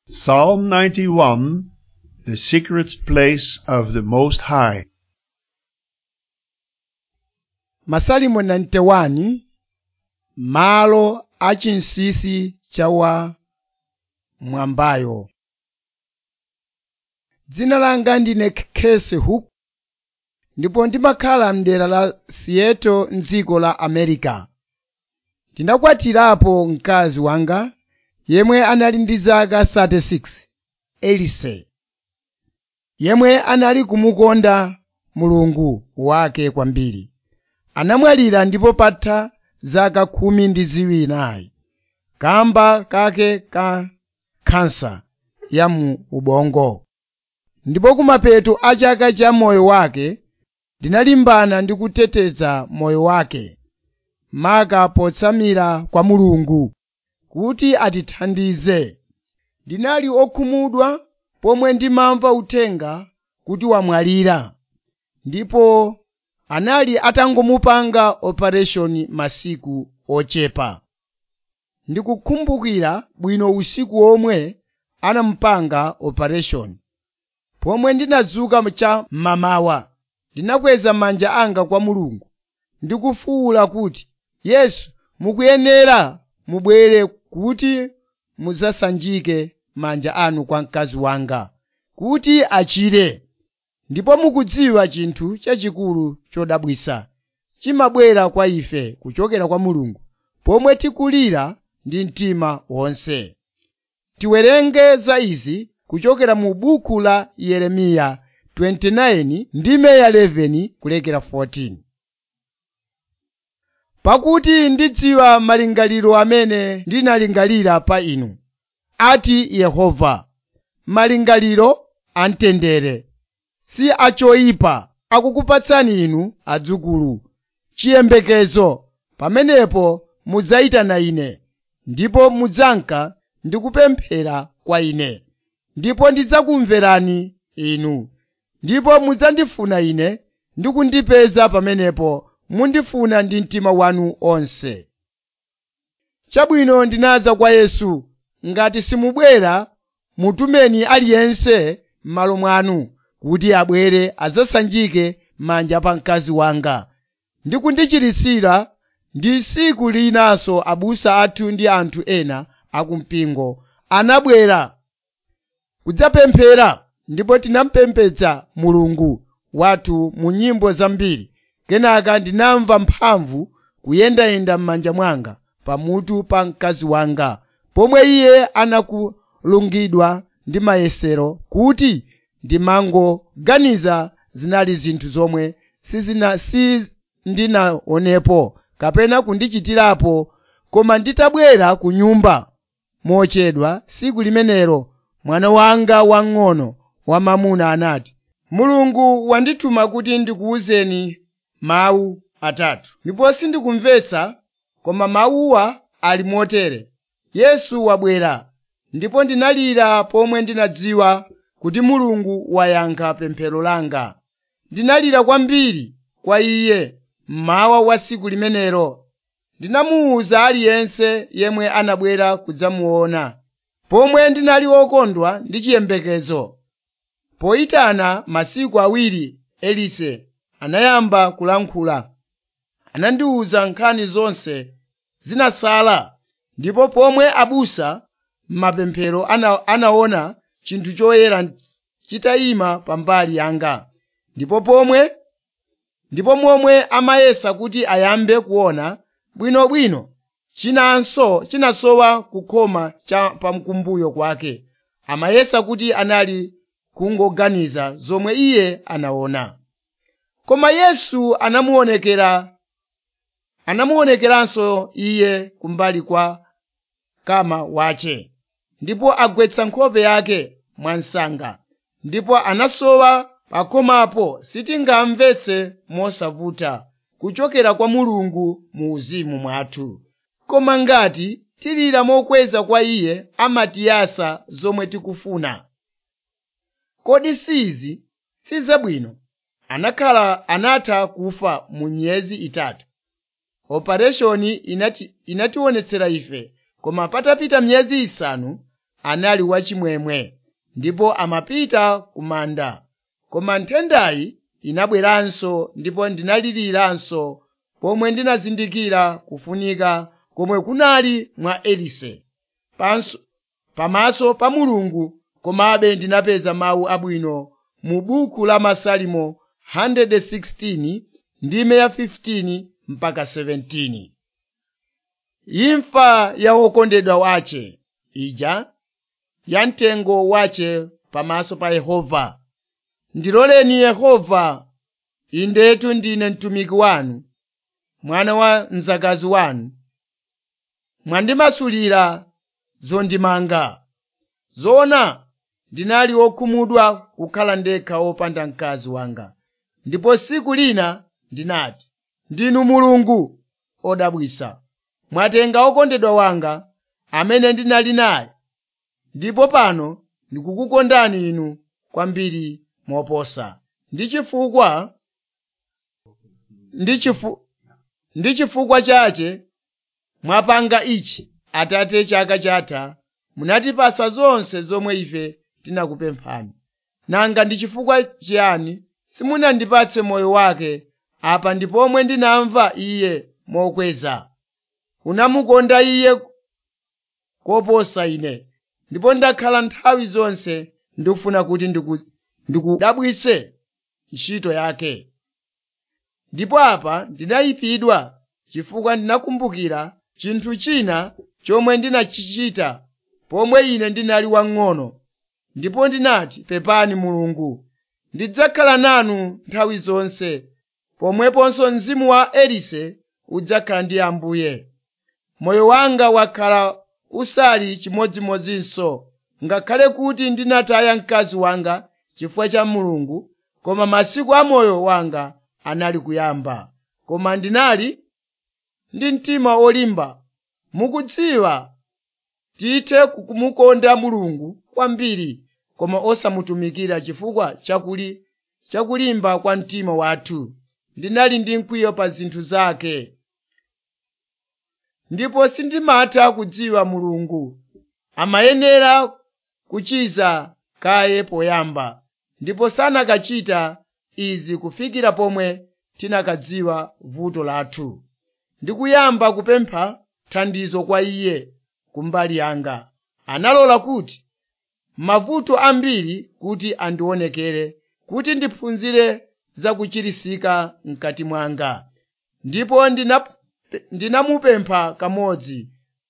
Psalm 91 The secret place of the Most High. masalimo 91 malo achinsinsi cha wa mwambayo dzina langa ndine Casey Hook ndipo ndimakhala mdera la Seattle mdziko la America ndinakwatirapo mkazi wanga yemwe anali ndi zaka 36 Elise yemwe anali kumukonda mulungu wake kwambiri anamwalira ndipo patha zaka khumi ndi ziwiri kamba kake ka khansa ya mu ubongo ndipo kumapeto a chaka cha moyo wake ndinalimbana ndi kuteteza moyo wake maka potsamira kwa mulungu kuti atithandize ndinali okhumudwa pomwe ndimamva uthenga kuti wamwalira ndipo anali atangomupanga operation masiku ochepa ndikukumbukira bwino usiku omwe anamupanga operation pomwe ndinadzuka cha mmamawa ndinakweza manja anga kwa mulungu ndikufuwula kuti yesu mukuyenera mubwere kuti mudzasanjike manja anu kwa mkazi wanga kuti achire ndipo mukudziwa chinthu chachikulu chodabwitsa chimabwera kwa ife kuchokera kwa mulungu pomwe tikulira ndi mtima wonse tiwerenge za izi kuchokera mu buku la yeremiya 29 ndime ya 11 kulekera 14 pakuti ndidziwa malingaliro amene ndinalingalira pa inu ati yehova malingaliro amtendere si achoyipa akukupatsani inu adzukulu chiyembekezo pamenepo mudzayitana ine ndipo mudzanka ndi kupemphera kwa ine ndipo ndidzakumverani inu ndipo mudzandifuna ine ndi kundipeza pamenepo mundifuna ndi mtima wanu onse chabwino ndinadza kwa yesu ngati simubwera mutumeni aliyense m'malo mwanu kuti abwere adzasanjike manja pa mkazi wanga ndi kundichisira ndi tsiku linanso abusa athu ndi anthu ena akumpingo anabwera kudzapemphera ndipo tinamupembedza mulungu wathu mu nyimbo zambiri kenaka ndinamva mphamvu kuyendayenda m'manja mwanga pamutu pa mkazi wanga pomwe iye anakulungidwa ndi mayesero kuti ndimangoganiza zinali zinthu zomwe sizina sindinaonepo kapena kundichitirapo koma nditabwera ku nyumba mochedwa tsiku limenelo mwana wanga wang'ono wamamuna anati mulungu wandituma kuti ndikuwuzeni mawu atatu ndipo sindikumvetsa koma mawuwa ali motere yesu wabwera ndipo ndinalira pomwe ndinadziwa kuti mulungu wayankha pemphero langa ndinalira kwambiri kwa iye mmawa wa tsiku limenelo ndinamuwuza aliyense yemwe anabwera kudzamuona pomwe ndinali wokondwa ndi chiyembekezo poyitana masiku awiri elise anayamba kulankhula anandiwuza nkhani zonse zinasala ndipo pomwe abusa m'mapemphero ana, anaona chinthu choyera chitayima pambali yanga ndipo pomwe ndipo momwe amayesa kuti ayambe kuona bwinobwino chinanso chinasowa kukhoma cha pamkumbuyo kwake amayesa kuti anali kungoganiza zomwe iye anaona koma yesu anamuonekera anamuonekeranso iye kumbali kwa kama wache ndipo agwetsa nkhope yake mwansanga ndipo anasowa pakhomapo sitingamvetse mosavuta kuchokera kwa mulungu mu uzimu mwathu koma ngati tilira mokweza kwa iye amatiyasa zomwe tikufuna kodi sizi sizabwino anakhala anatha kufa mu miyezi itatu opereshoni inati inationetsera ife koma patapita miyezi isanu anali wachimwemwe ndipo amapita ku manda koma nthendayi inabweranso ndipo ndinaliriranso pomwe ndinazindikira kufunika komwe kunali mwa elise Panso- pamaso pa mulungu komabe ndinapeza mawu abwino mu buku la masalimo 116 ndime ya 15 mpaka 17 imfa ya wokondedwa wace ija ya mtengo wace pamaso pa yehova ndiloleni yehova indetu ndine mtumiki wanu mwana wa mzakazi wanu mwandimasulira zondimanga zoona ndinali wokhumudwa kukhala ndekha wopanda mkazi wanga ndipo tsiku lina ndinati ndinu mulungu odabwitsa mwatenga wokondedwa wanga amene ndinali naye ndipo pano ndikukukondani inu kwambiri moposa ndi chifukwa ndi chifu- ndi chifukwa chache mwapanga ichi atate chaka chatha munatipasa zonse zomwe ife tinakupemphani nanga ndi chifukwa chiyani simunandipatse moyo wake apa ndi pomwe ndinamva iye mokweza unamukonda iye koposa ine ndipo ndakhala nthawi zonse ndikufuna kuti ndiku- ndikudabwitse ntchito yake ndipo apa ndinayipidwa chifukwa ndinakumbukira chinthu china chomwe ndinachichita pomwe ine ndinali wang'ono ndipo ndinati pepani mulungu ndidzakhala nanu nthawi zonse pomweponso mzimu wa elise udzakhala ndi ambuye moyo wanga wakhala usali chimodzimodzinso ngakhale kuti ndinataya mkazi wanga chifukwa cha mulungu koma masiku a moyo wanga anali kuyamba koma ndinali ndi mtima olimba mukudziwa tithe kumukonda mulungu kwambiri koma osamutumikira chifukwa chakuli chakulimba kwa mtima wathu ndinali ndi mkwiyo pa zinthu zake ndipo sindimatha kudziwa mulungu amayenera kuchiza kaye poyamba ndipo sanakachita izi kufikira pomwe tinakadziwa vuto lathu ndikuyamba kupempha thandizo kwa iye kumbali yanga analola kuti mavuto ambiri kuti andionekere kuti ndiphunzire zakuchirisika mkati mwanga ndipo ndinap- ndinamupempha kamodzi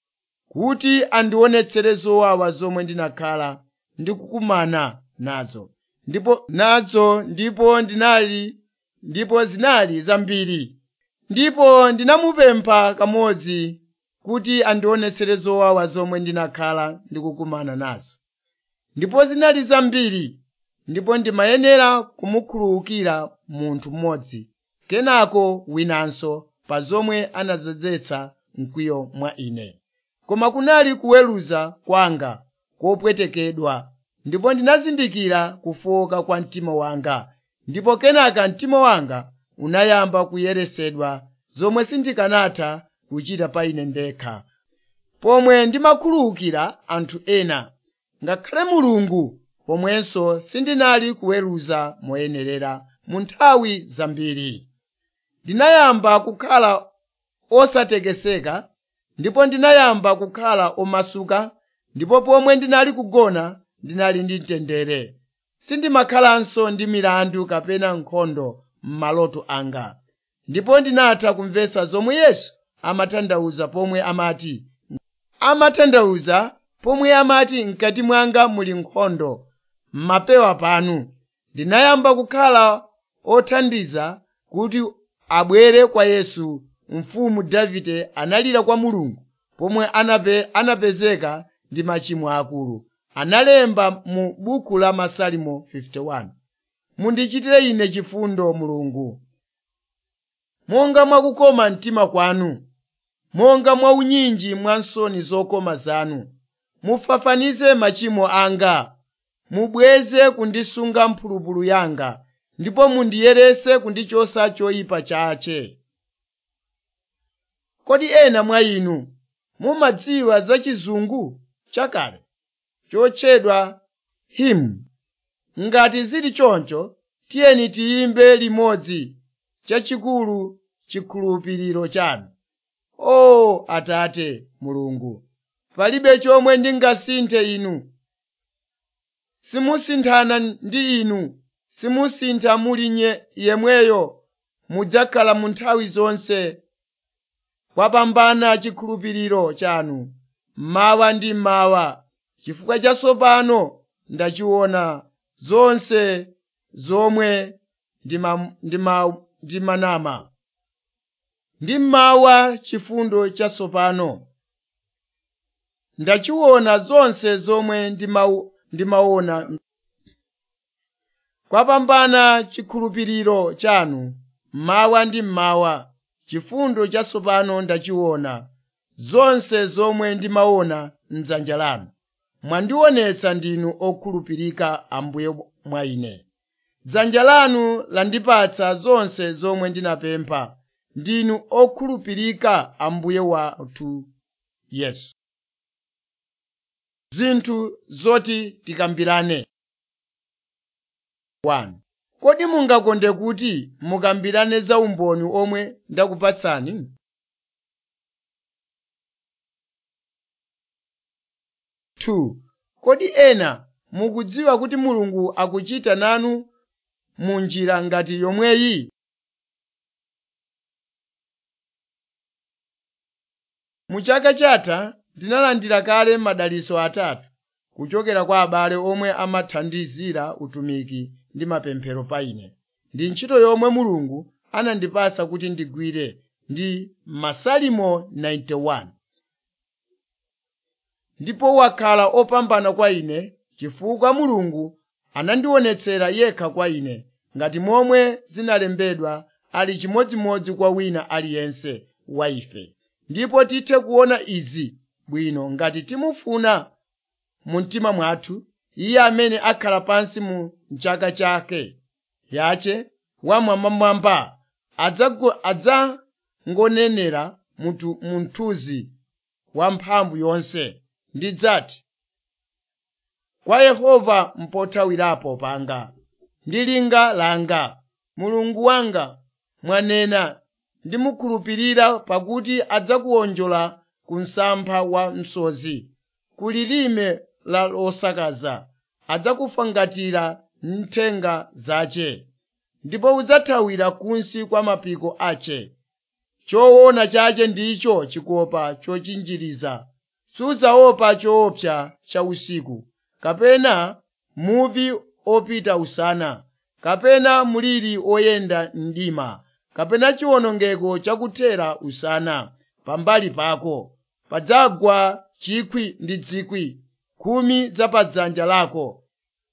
kuti andionetsere zowawa zomwe ndinakhala ndikukumana nazo ndipo nazo ndipo ndinali ndipo zinali zambiri ndipo ndinamupempha kamodzi kuti andionetsere zowawa zomwe ndinakhala ndikukumana nazo ndipo zinali zambiri ndipo ndimayenera kumukhululukira munthu mmodzi kenako winanso pa zomwe anadzetsa mkwiyo mwa ine koma kunali kuweruza kwanga kopwetekedwa ndipo ndinazindikira kufowoka kwa mtima wanga ndipo kenaka mtima wanga unayamba kuyeresedwa zomwe sindikanatha kuchita pa ine ndekha pomwe ndimakhululukira anthu ena ngakhale mulungu pomwenso sindinali kuweruza moyenerera mu nthawi zambiri ndinayamba kukhala osatekeseka ndipo ndinayamba kukhala omasuka ndipo pomwe ndinali kugona ndinali ndi mtendere sindimakhalanso ndi milandu kapena nkhondo m'maloto anga ndipo ndinatha kumvetsa zomwe yesu amatanthauza pomwe amati amatanthauza pomwe amati mkati mwanga muli nkhondo m'mapewa panu ndinayamba kukhala othandiza kuti abwere kwa yesu mfumu davide analira kwa mulungu pomwe anape, anapezeka ndi machimo akulu analemba mu buku la masalimo 51 mundichitire ine chifundo mulungu monga mwakukoma mtima kwanu monga mwa unyinji mwa nsoni zokoma zanu mufafanize machimo anga mubweze kundisunga mphulupulu yanga ndipo mundiyerese kundichosa choyipa chache kodi ena mwa inu mumadziwa za chizungu chakale chotchedwa hymn ngati zili choncho tiyeni tiyimbe limodzi chachikulu chikhulupiriro chanu o atate mulungu palibe chomwe ndingasinthe inu simusinthana ndi inu simusintha muli nye yemweyo mudzakhala mu nthawi zonse kwapambana chikhulupiriro chanu mawa ndi mawa chifukwa chatsopano ndachiona zonse zomwe ndima- ndima- ndimanama ndi mawa chifundo chatsopano ndachiona zonse zomwe ndimau- ndimaona kwapambana chikhulupiriro chanu mawa ndi mawa chifundo chatsopano ndachiona zonse zomwe ndimaona m'dzanja lanu mwandionetsa ndinu okhulupirika ambuye mwa ine dzanja lanu landipatsa zonse zomwe ndinapempha ndinu okhulupirika ambuye wathu yesu zinthu zoti tikambirane 1 kodi mungakonde kuti mukambirane za umboni omwe ndakupatsani Two, kodi ena mukudziwa kuti mulungu akuchita nanu mu njira ngati yomweyi mu chaka chatha ndinalandira kale madalitso atatu kuchokera kwa abale omwe amathandizira utumiki ndi mapemphero pa ine ndi ntchito yomwe mulungu anandipasa kuti ndigwire ndi masalimo 91 ndipo wakhala opambana kwa ine chifukwa mulungu anandionetsera yekha kwa ine ngati momwe zinalembedwa ali chimodzimodzi kwa wina aliyense wa ife ndipo tithe kuona izi bwino ngati timufuna mu mtima mwathu iye amene akhala pansi mu chaka chake yache wamwambamwamba adzago- adzangonenera mutu- mu mthunzi wa mphamvu yonse ndidzati kwa yehova mpothawirapo panga ndi linga langa mulungu wanga mwanena ndimukhulupirira pakuti adzakuwonjola ku msampha wa msozi ku lilime la losakaza adzakufangatira nthenga zace ndipo udzathawira kunsi kwa mapiko ace choona chache ndicho chikopa chochinjiriza sudzaopa choopsa cha usiku kapena muvi opita usana kapena mliri oyenda mdima kapena chiwonongeko chakuthera usana pambali pako padzagwa chikwi ndi dzikwi khumi za padzanja lako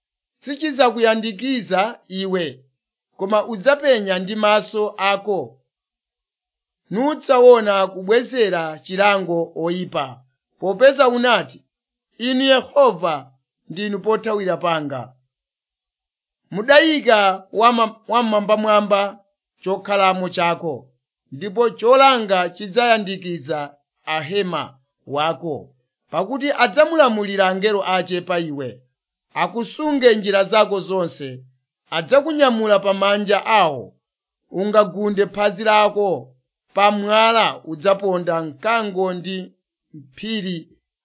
sichidzakuyandikiza iwe koma udzapenya ndi maso ako nudzaona kubwezera chilango oyipa popeza unati inu yehova ndinu pothawira panga mudayika wama- wamwambamwamba chokhalamo chako ndipo cholanga chidzayandikiza ahema wako pakuti adzamulamulira angelo ace pa iwe akusunge njira zako zonse adzakunyamula pamanja awo ungagunde phazi lako pa mwala udzaponda mkango ndi mphiri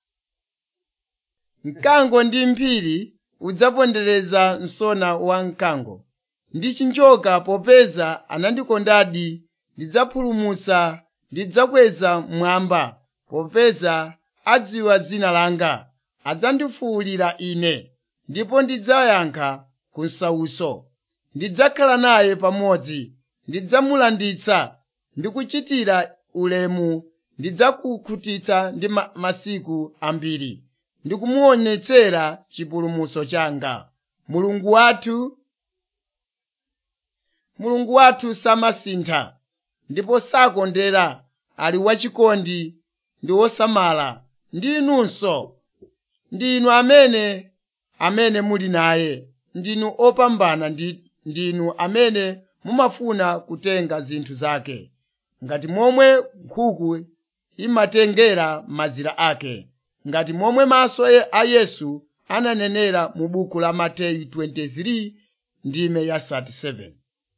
mkango ndi mphiri udzapondereza msona wa mkango ndi chinjoka popeza anandikondadi ndidzapulumutsa ndidzakweza mmwamba popeza adziwa dzina langa adzandifuwulira ine ndipo ndidzayankha ku nsawuso ndidzakhala naye pamodzi ndidzamulanditsa ndi kuchitira ulemu ndidzakukhutitsa ndi ma- masiku ambiri ndi kumuonetsera chipulumutso changa mulungu wathu mulungu wathu samasintha ndipo sakondera ali wachikondi ndi wosamala ndi inunso ndinu amene amene muli naye ndinu opambana ndi ndinu amene mumafuna kutenga zinthu zake ngati momwe nkhuku imatengera mazira ake ngati momwe maso e- a yesu ananenera mu buku la mateyu 23 ndime ya 37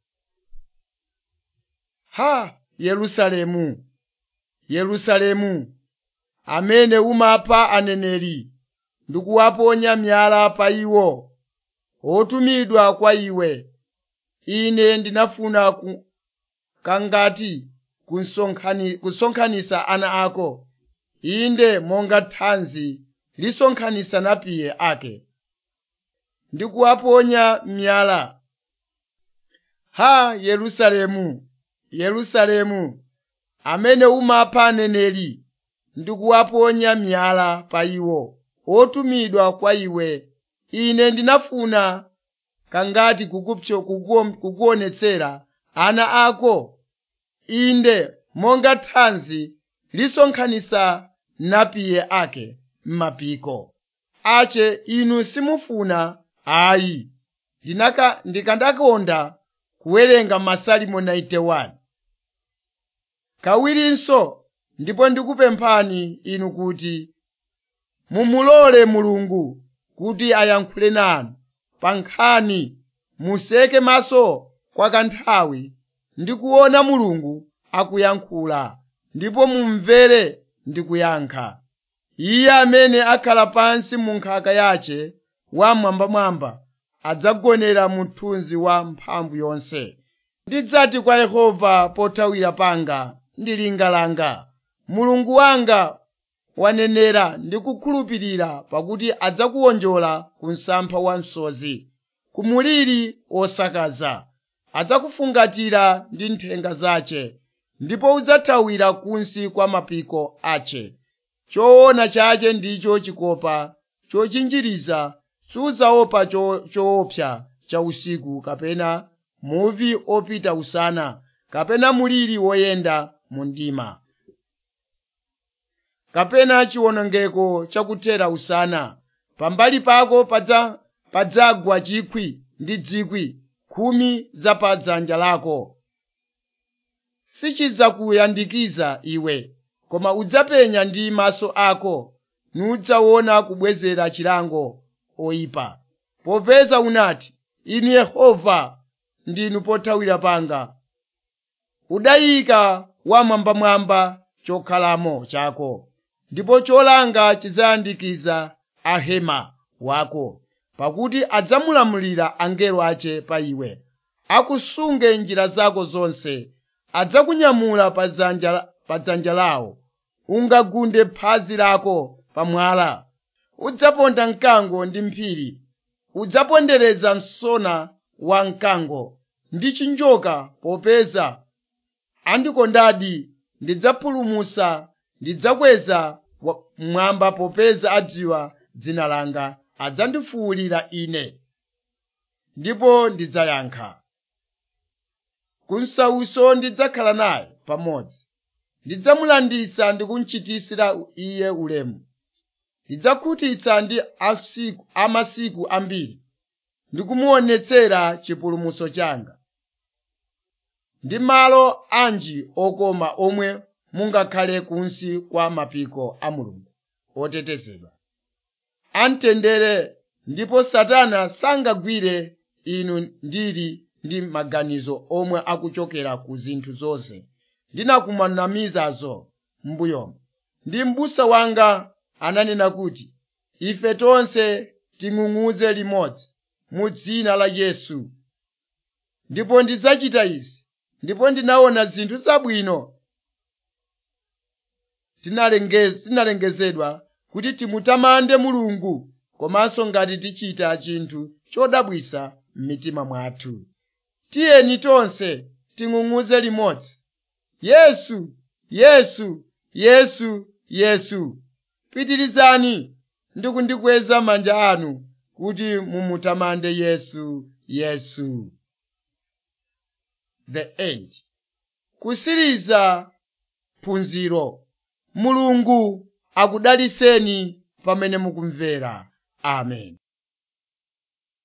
ha yerusalemu yerusalemu amene umapha aneneri ndi kuwaponya miyala pa iwo otumidwa kwa iwe ine ndinafuna ku, kangati kunsonkhani- kusonkhanitsa ana ako inde monga thanzi lisonkhanitsa napiye ake ndi kuwaponya miyala ha yerusalemu yerusalemu amene umapha aneneri ndi kuwaponya miyala pa iwo otumidwa kwa iwe ine ndinafuna kangati kukupso kukuom- kukuonetsera ana ako inde monga thanzi lisonkhanitsa napiye ake m'mapiko ache inu simufuna ayi ndinaka ndikandakonda kuwerenga masalimo 91 kawirinso ndipo ndikupemphani inu kuti mumulole mulungu kuti ayankhule nanu pa nkhani museke maso kwa kanthawi ndi kuona mulungu akuyankhula ndipo mumvere ndi kuyankha iye amene akhala pansi mu nkhaka yace wamwambamwamba adzagonera mu mthunzi wa mphamvu yonse ndidzati kwa yehova pothawira panga ndi linga langa mulungu wanga wanenera ndi kukhulupirira pakuti adzakuwonjola ku msampha wa msozi ku muliri osakaza adzakufungatira ndi nthenga zace ndipo udzathawira kunsi kwa mapiko ace choona chache ndicho chikopa chochinjiriza sudzaopa cho- choopsa cha usiku kapena muvi opita usana kapena muliri woyenda mu mdima kapena chiwonongeko chakuthera usana pambali pako padza- padzagwa chikwi ndi dzikwi khumi za pa dzanja lako sichidzakuyandikiza iwe koma udzapenya ndi maso ako nudzaona kubwezera chilango oyipa popeza unati inu yehova ndinu pothawira panga udayika wamwambamwamba chokhalamo chako ndipo cholanga chidzayandikiza ahema wako pakuti adzamulamulira angelo ace pa iwe akusunge njira zako zonse adzakunyamula pa dzanja pa dzanja lawo ungagunde phazi lako pamwala udzaponda mkango ndi mphiri udzapondereza msona wa mkango ndi chinjoka popeza andikondadi ndidzapulumutsa ndidzakweza wa- mmwamba popeza adziwa dzina langa adzandifuwulira ine ndipo ndidzayankha kunsauso ndidzakhala naye pamodzi ndidzamulanditsa ndi kumchititsira iye ulemu ndidzakhutitsa ndi asiku- amasiku ambiri ndi kumuonetsera chipulumutso changa ndi malo anji okoma omwe mungakhale kunsi kwa mapiko a mulungu otetezedwa amtendere ndipo satana sangagwire inu ndili ndi maganizo omwe akuchokera ku zinthu zonse ndinakumanamizazo m'mbuyomo ndi m'busa wanga ananena kuti ife tonse ting'ung'udze limodzi mu dzina la yesu ndipo ndidzachita izi ndipo ndinaona zinthu zabwino tinalenge- tinalengezedwa kuti timutamande mulungu komanso ngati tichita chinthu chodabwitsa m'mitima mwathu tiyeni tonse ting'ung'udze limodzi yesu yesu yesu yesu pitirizani ndi kundikweza manja anu kuti mumutamande yesu yesu the end kusiriza phunziro mulungu akudaliseni pamene mukumvera amen